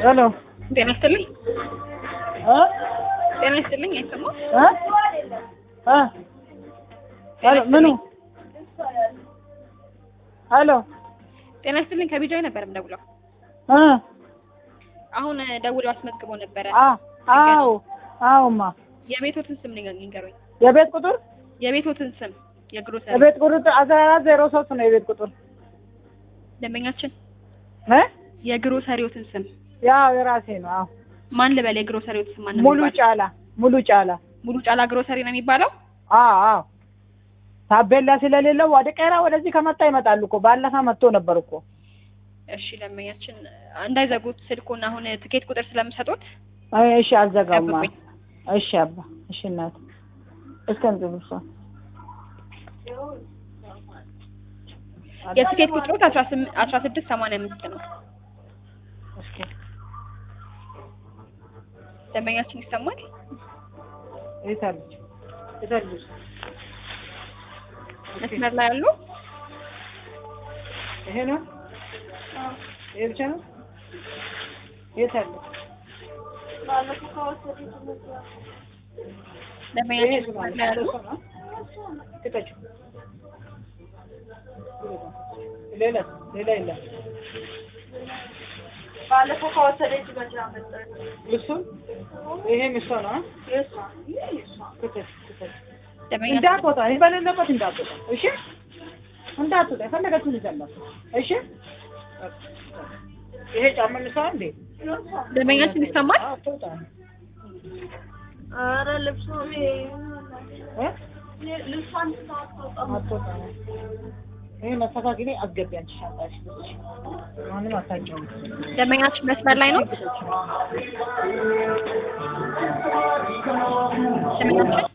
ሄሎ ጤና ይስጥልኝ። እ ጤና ይስጥልኝ። አይሰማም? እ እ ሄሎ ምኑ ሄሎ ጤና ይስጥልኝ። ከቢጃይ ነበር የምደውለው። እ አሁን ደውለው አስመዝግበው ነበረ። አ አዎ አዎማ የቤቶትን ስም ንገ- ንገሩኝ። የቤት ቁጥር የቤቶትን ስም የግሮሰሪ የቤት ቁጥር አስራ አራት ዜሮ ሶስት ነው የቤት ቁጥር ደንበኛችን እ የግሮሰሪዎትን ስም ያው የራሴ ነው አዎ ማን ልበል? የግሮሰሪዎት ስም ማን ነው ሙሉ የሚባለው? ጫላ ሙሉ ጫላ ሙሉ ጫላ ግሮሰሪ ነው የሚባለው። አዎ አዎ ታቤላ ስለሌለው ወደ ቀራ ወደዚህ ከመጣ ይመጣሉ እኮ ባለፈ መጥቶ ነበር እኮ እሺ ደንበኛችን እንዳይዘጉት ስልኩን አሁን ትኬት ቁጥር ስለምሰጡት አይ እሺ አልዘጋውማ ጠብቁኝ። እሺ አባ እሺ እናት እስከ እንዝብሷ የትኬት ቁጥሮት አስራ ስም- አስራ ስድስት ሰማንያ አምስት ነው። እስኪ ደንበኛችን ይሰማል? የት አለች የት አለች መስመር ላይ ያሉ ይሄ ነው ይሄ ብቻ ነው የት አለ ደንበኛችን ይሄ መስመር ላይ ያሉ ክተችው ሌላ ሌላ የለም ባለፈው ከወሰደች መቼ አመጣች? እሱ ይሄም እሷ ነው አ? ክተች ክተች ደንበኛችን እንዳትወጣ ይህ በሌለበት እንዳትወጣ እሺ እንዳትወጣ የፈለገችውን ይዘላት እሺ ይሄ ጫማ ልሳ እንዴ ደንበኛችን ይሰማል? አትወጣ ኧረ ልብሱ ይሄ እ? ልብሷን አታወጣም። አትወጣ ይሄ መስተካከል አስገቢ አንቺ ሻንጣሽ ማንም አታውቂውም ደንበኛችን መስመር ላይ ነው። ደንበኛችን